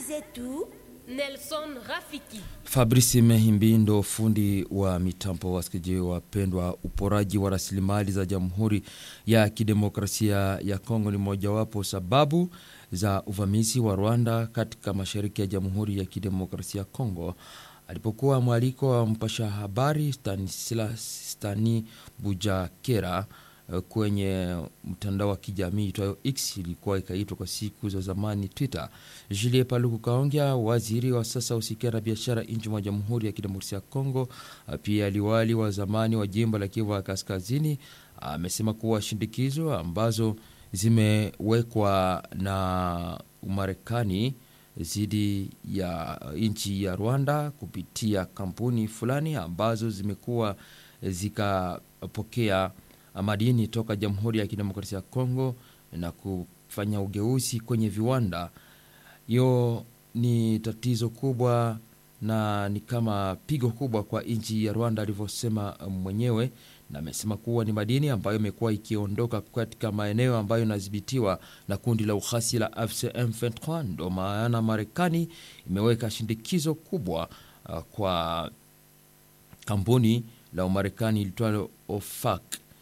zetu Nelson Rafiki. Fabrice Mehimbi ndo fundi wa mitambo. Wasikilizaji wapendwa, uporaji wa rasilimali za Jamhuri ya Kidemokrasia ya Kongo ni mojawapo sababu za uvamizi wa Rwanda katika mashariki ya Jamhuri ya Kidemokrasia ya Kongo. Alipokuwa mwaliko wa mpasha habari Stanislas Stani Bujakera kwenye mtandao wa kijamii itwayo X ilikuwa ikaitwa kwa siku za zamani Twitter. Julie Paluku Kaongea, waziri wa sasa usikia na biashara nchi mwa Jamhuri ya Kidemokrasia ya Kongo, pia liwali wa zamani wa jimbo la Kivu Kaskazini, amesema kuwa shindikizo ambazo zimewekwa na Umarekani dhidi ya nchi ya Rwanda kupitia kampuni fulani ambazo zimekuwa zikapokea madini toka Jamhuri ya Kidemokrasia ya Kongo na kufanya ugeuzi kwenye viwanda. Hiyo ni tatizo kubwa na ni kama pigo kubwa kwa nchi ya Rwanda alivyosema mwenyewe, na amesema kuwa ni madini ambayo imekuwa ikiondoka katika maeneo ambayo inadhibitiwa na kundi la uasi la AFC M23. Ndo maana Marekani imeweka shindikizo kubwa uh, kwa kampuni la Umarekani ilitwalo OFAC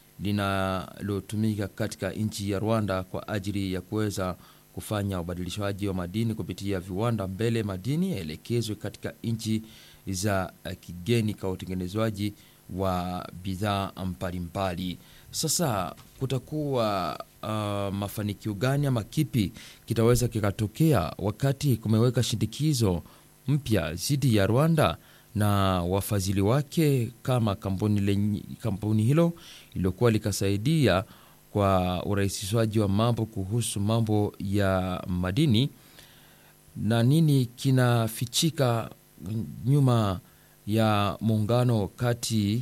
linalotumika katika nchi ya Rwanda kwa ajili ya kuweza kufanya ubadilishaji wa madini kupitia viwanda mbele madini yaelekezwe katika nchi za kigeni kwa utengenezwaji wa bidhaa mbalimbali. Sasa kutakuwa uh, mafanikio gani ama kipi kitaweza kikatokea wakati kumeweka shindikizo mpya dhidi ya Rwanda na wafadhili wake kama kampuni, lenye, kampuni hilo iliyokuwa likasaidia kwa urahisishwaji wa mambo kuhusu mambo ya madini, na nini kinafichika nyuma ya muungano kati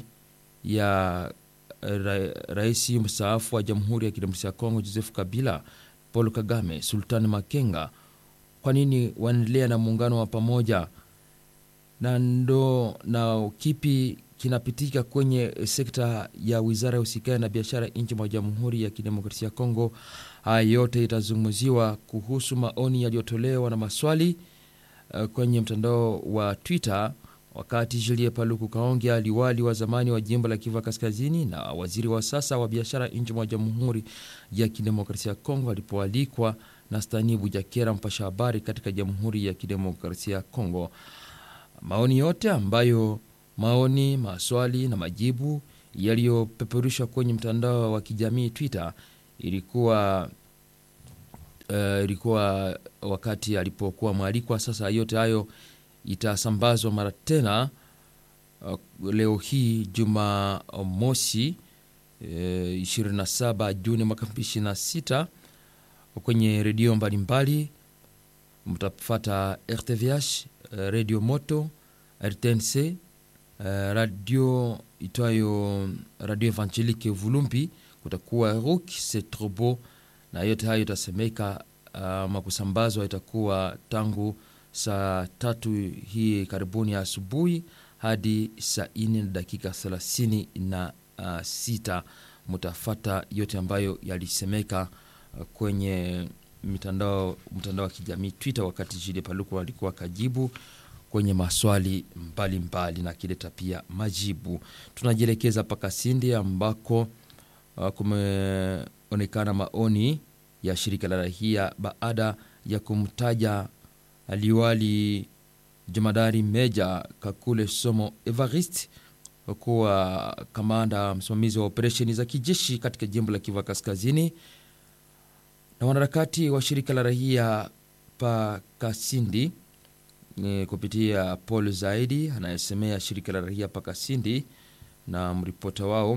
ya ra, rais mstaafu wa Jamhuri ya Kidemokrasia ya Kongo Joseph Kabila, Paul Kagame, Sultan Makenga. Kwa nini wanaendelea na muungano wa pamoja na ndo na kipi kinapitika kwenye sekta ya wizara ya usikani na biashara nchi mwa Jamhuri ya Kidemokrasia ya Kongo. Haya yote itazungumziwa kuhusu maoni yaliyotolewa na maswali uh, kwenye mtandao wa Twitter wakati Julie Paluku Kaongea, liwali wa zamani wa jimbo la Kivu Kaskazini na waziri wa sasa wa biashara nchi mwa Jamhuri ya Kidemokrasia ya Kongo alipoalikwa na Stani Bujakera, mpasha habari katika Jamhuri ya Kidemokrasia ya Kongo. Maoni yote ambayo maoni, maswali na majibu yaliyopeperushwa kwenye mtandao wa kijamii Twitter ilikuwa uh, ilikuwa wakati alipokuwa mwalikwa. Sasa yote hayo itasambazwa mara tena uh, leo hii Jumamosi uh, 27 Juni mwaka 2026 kwenye redio mbalimbali mtafata RTVH, uh, Radio Moto, RTNC Uh, radio itwayo Radio Evangelique Vulumbi, kutakuwa Rock Setrobo na yote hayo itasemeka ama uh, kusambazwa itakuwa tangu saa tatu hii karibuni asubuhi hadi saa nne na dakika thelathini na uh, sita. Mutafata yote ambayo yalisemeka uh, kwenye mitandao mtandao wa kijamii Twitter, wakati Jide Paluku alikuwa kajibu kwenye maswali mbalimbali mbali na kileta pia majibu. Tunajielekeza mpaka Sindi ambako uh, kumeonekana maoni ya shirika la rahia baada ya kumtaja liwali jemadari meja Kakule Somo Evarist kuwa kamanda msimamizi wa operesheni za kijeshi katika jimbo la Kivu Kaskazini, na wanaharakati wa shirika la rahia pa Kasindi ni kupitia Paul Zaidi anayesemea shirika la raia Pakasindi na mripota wao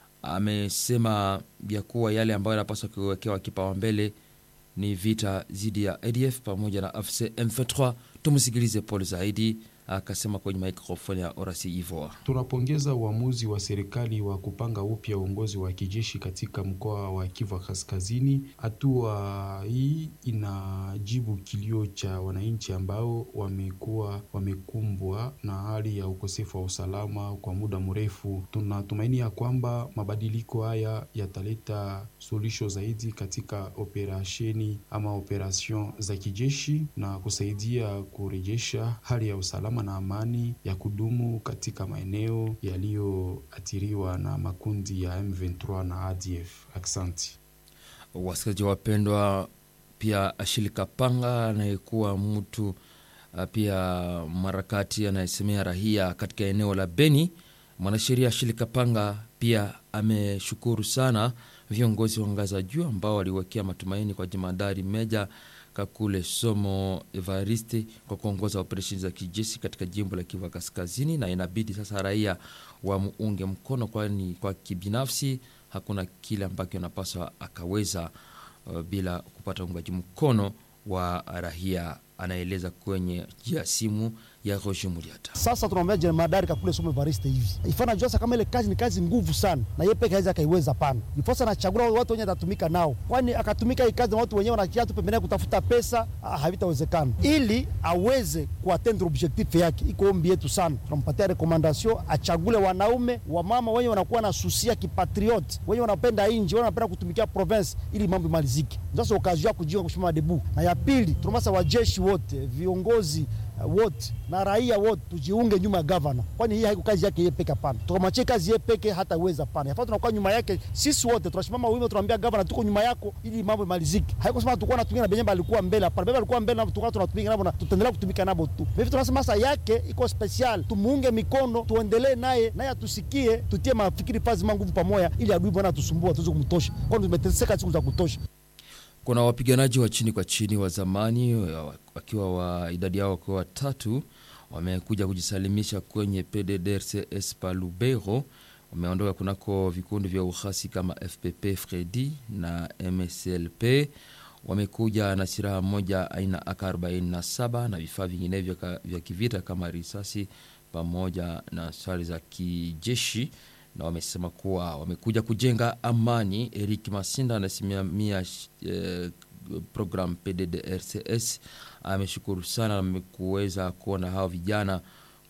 amesema ya kuwa yale ambayo yanapaswa kuwekewa kipaumbele ni vita dhidi ya ADF pamoja na AFC M23. Tumsikilize Paul Zaidi akasema kwenye mikrofoni ya Orasi Ivoa. Tunapongeza uamuzi wa serikali wa kupanga upya uongozi wa kijeshi katika mkoa wa Kivu Kaskazini. Hatua hii kujibu kilio cha wananchi ambao wamekuwa wamekumbwa na hali ya ukosefu wa usalama kwa muda mrefu. Tunatumaini ya kwamba mabadiliko haya yataleta suluhisho zaidi katika operasheni ama operation za kijeshi na kusaidia kurejesha hali ya usalama na amani ya kudumu katika maeneo yaliyoathiriwa na makundi ya M23 na ADF. Aksanti. Wasikilizaji wapendwa, pia Ashili Kapanga anayekuwa mtu uh, pia marakati anayesemea rahia katika eneo la Beni, mwanasheria Ashili Kapanga pia ameshukuru sana viongozi wa ngazi za juu ambao waliwekea matumaini kwa jemadari Meja Kakule Somo Evariste kwa kuongoza operesheni za kijeshi katika jimbo la Kivu Kaskazini, na inabidi sasa raia wamuunge mkono, kwani kwa kibinafsi hakuna kile ambacho anapaswa akaweza uh, bila kupata uungaji mkono wa raia, anaeleza kwenye njia ya simu ya Roger Muliata. Sasa tunaombea jemadari Kakule Somo Evariste hivi ifana jua kama ile kazi ni kazi nguvu sana, na yeye peke hawezi akaiweza. Pana ifosa anachagua watu wenye atatumika nao, kwani akatumika hii kazi na watu wenyewe wanakia tu pembeni kutafuta pesa, havitawezekana. Ili aweze kuatendre objectif yake, iko ombi yetu sana, tunampatia recommendation achagule wanaume wa mama wenye wanakuwa na susia kipatriot, wenye wanapenda inji, wenye wanapenda kutumikia province, ili mambo imalizike. Sasa okazio ya kujiunga kushima debu. Na ya pili tunamasa wajeshi wote viongozi wote na raia wote tujiunge nyuma ya gavana, kwani hii haiko kazi yake yeye peke. Hapana, tukamachie kazi yeye peke, hataweza. Pana yafaa tunakuwa nyuma yake sisi wote, tunasimama wima, tunaambia gavana tuko nyuma yako ili mambo imalizike. Haiko sema tulikuwa tunatumika na Benyamba alikuwa mbele, hapana. Benyamba alikuwa mbele na tulikuwa tunatumika nabo na tutaendelea kutumika nabo tu. Hivi tunasema sasa yake iko special, tumuunge mikono, tuendelee naye naye atusikie, tutie mafikiri pazi manguvu pamoja, ili adui bwana atusumbua tuweze kumtosha, kwani tumeteseka siku za kutosha. Kuna wapiganaji wa chini kwa chini wa zamani wakiwa wa idadi yao wakiwa watatu wamekuja kujisalimisha kwenye PDDRCS pa Lubero. Wameondoka kunako vikundi vya uhasi kama FPP Fredi na MSLP. Wamekuja na silaha moja aina AK47 na vifaa vinginevyo vya kivita kama risasi pamoja na sare za kijeshi na wamesema kuwa wamekuja kujenga amani. Eric Masinda anasimamia eh, program PDDRCS ameshukuru sana na kuweza kuona hao vijana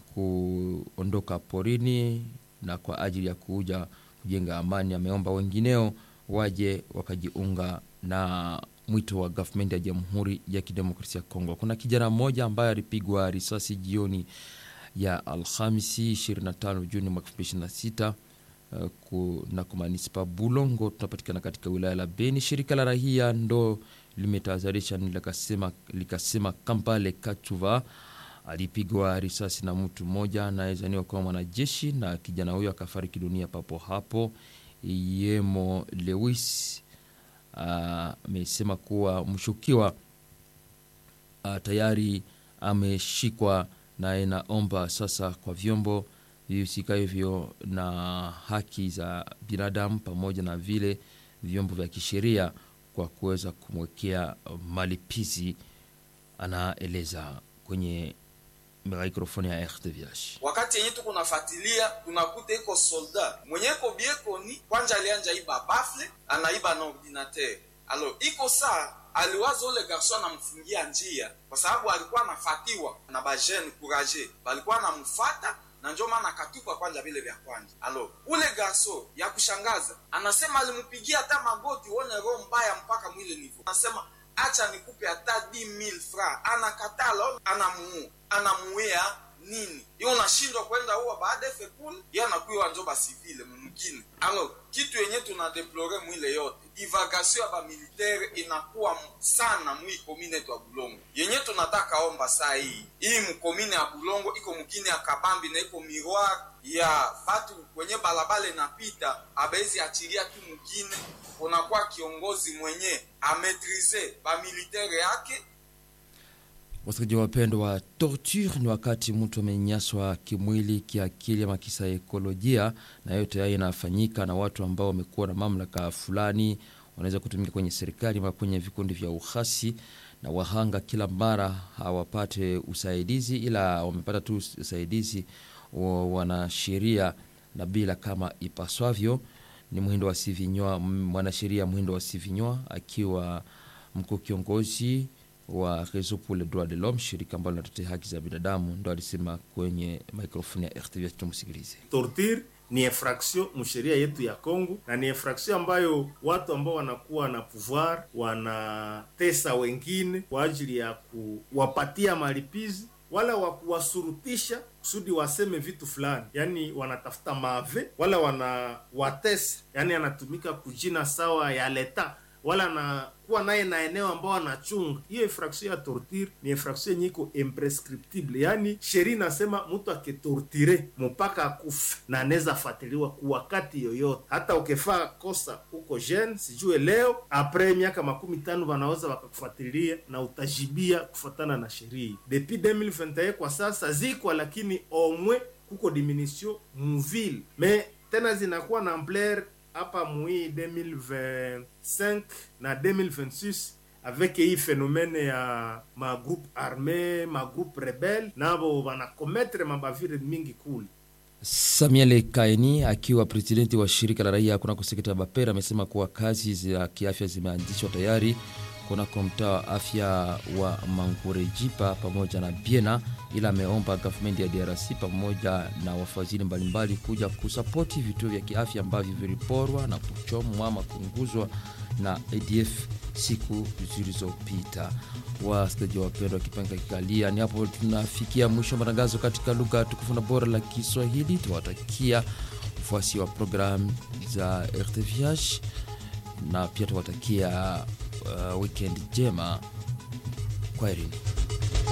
kuondoka porini na kwa ajili ya kuja kujenga amani. Ameomba wengineo waje wakajiunga na mwito wa gavumenti ya Jamhuri ya Kidemokrasia ya Kongo. Kuna kijana mmoja ambaye alipigwa risasi jioni ya Alhamisi 25 Juni mwaka 2026 na kwa manispa Bulongo tunapatikana katika wilaya la Beni. Shirika la rahia ndo limetahadharisha likasema, likasema Kampale Kachuva alipigwa risasi na mtu mmoja anayezaniwa kuwa mwanajeshi na kijana huyo akafariki dunia papo hapo. Yemo Lewis amesema uh, kuwa mshukiwa uh, tayari ameshikwa na inaomba sasa kwa vyombo vihusika hivyo na haki za binadamu pamoja na vile vyombo vya kisheria kwa kuweza kumwekea malipizi, anaeleza kwenye mikrofoni ya RTVH. Wakati yenye tuko nafuatilia tunakuta iko solda mwenye iko biekoni kwanja alianja iba bafle anaiba na ordinateur alo iko saa aliwaza ule garso anamfungia njia kwa sababu alikuwa anafatiwa na bajene courage balikuwa anamfata na njo maana akatupa kwanja vile vya kwanja. Alo, ule garso ya kushangaza anasema alimpigia hata magoti, uone roho mbaya mpaka mwile nivo, anasema acha nikupe hata 10000 francs, anakatala, anamuua, anamuia nini iyo unashindwa kwenda huwa baada fekul ye anakuiwa njo basivile mumkini. Alo, kitu yenye tunadeplore mwile yote divagation ya bamilitere inakuwa sana mwi komine yetu ya Bulongo. Yenye tunataka omba saa hii hii mkomine ya Bulongo iko mkini ya Kabambi na iko miroir ya batu kwenye balabala inapita, abezi achilia tu mkine, kunakuwa kiongozi mwenye ametrize bamilitere yake Wasikilizaji wapendwa, torture ni wakati mtu amenyanyaswa kimwili, kiakili ama kisaikolojia, na yote haya inafanyika na watu ambao wamekuwa na mamlaka fulani, wanaweza kutumika kwenye serikali ama kwenye vikundi vya uhasi, na wahanga kila mara hawapate usaidizi, ila wamepata tu usaidizi wa wanasheria na bila kama ipaswavyo. Ni Mhindo wa Sivinywa, mwanasheria Mhindo wa Sivinywa akiwa mkuu kiongozi wa Réseau pour les droits de l'homme, shirika ambalo linatetea haki za binadamu, ndo alisema kwenye microphone ya RTVH. Tumsikilize. torture ni infraction msheria yetu ya Kongo na ni infraction ambayo watu ambao wanakuwa na pouvoir wanatesa wengine kwa ajili ya kuwapatia malipizi wala wa kuwasurutisha kusudi waseme vitu fulani, yani wanatafuta mave wala wanawatesa, yani anatumika kujina sawa ya leta wala anakuwa naye na eneo ambao anachunga. Hiyo infraction ya torture ni infraction yenye iko imprescriptible, yani sheria inasema mtu akitortire mpaka akufe na anaweza fatiliwa kwa wakati yoyote, hata ukifaa kosa huko jeune sijue leo apres miaka makumi tano wanaweza wakakufuatilia na utajibia kufuatana na sheria. Depuis 2021 kwa sasa zikwa, lakini omwe kuko diminution muville me tena zinakuwa na ampleur hapa mui 2025 na 2026 avec hii phénomène ya magroupe armé magroupe rebelle nabo wanakometre mabavire mingi kule Samuel Kaini akiwa presidenti wa shirika la raia kunako sekta ya Bapera amesema kuwa kazi za kiafya zimeanzishwa tayari kunako mtaa wa afya wa Mangurejipa pamoja na Biena, ila ameomba gavumenti ya DRC pamoja na wafadhili mbalimbali kuja kusapoti vituo vya kiafya ambavyo viliporwa na kuchomwa ama kuunguzwa na ADF siku zilizopita. Wasikilizaji wapendwa, wakipanga kikalia, ni hapo tunafikia mwisho wa matangazo katika lugha tukufu na bora la Kiswahili. Tunawatakia ufuasi wa programu za RTVH na pia tunawatakia uh, weekend njema. Kwaherini.